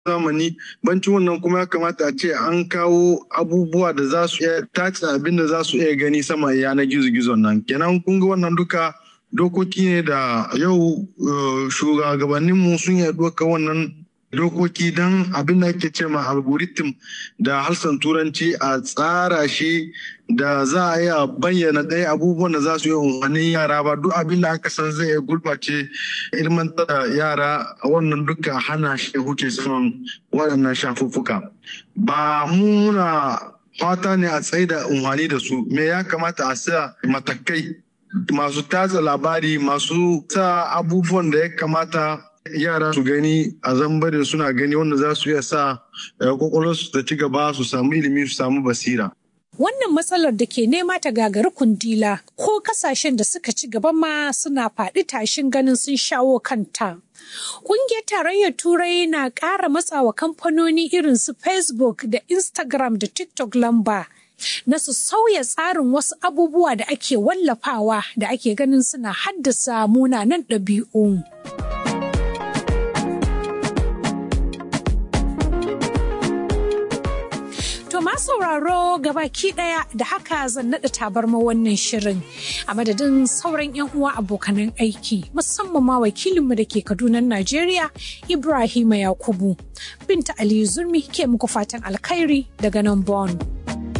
zamani bancin wannan kuma ya kamata a ce an kawo abubuwa da za su iya tace abin da za su iya gani sama yanar gizo-gizon nan kenan kun ga wannan duka dokoki ne da yau shugabanninmu sun yi ɗauka wannan dokoki don abin da ake ce ma algorithm da harsan turanci a tsara shi da za a iya bayyana ɗaya abubuwan da za su yi umarnin yara ba duk abin da aka san zai gurɓace ilmantar da yara wannan duka hana shi huce saman waɗannan shafuffuka ba muna fata ne a tsaye da umarni da su me ya kamata a sa matakai masu tatsa labari masu sa abubuwan da ya kamata yara su gani a zambarin suna gani wanda za su iya sa kwakwalwarsu ta ci gaba su samu ilimi su samu basira. Wannan matsalar da ke nema ta gagari kundila ko kasashen da suka ci gaba ma suna faɗi tashin ganin sun shawo kanta. Ƙungiyar tarayyar Turai na ƙara matsawa kamfanoni irin su Facebook da Instagram da TikTok lamba. na su sauya tsarin wasu abubuwa da ake wallafawa da ake ganin suna haddasa munanan ɗabi'u. To ma sauraro gabaki daya da haka zan naɗa tabarma wannan shirin a madadin sauran 'yan uwa abokanan aiki musamman ma wakilinmu da ke Kaduna Najeriya Ibrahima Yakubu. Binta Aliyu Zurmi ke muku fatan alkhairi daga nan Bonn.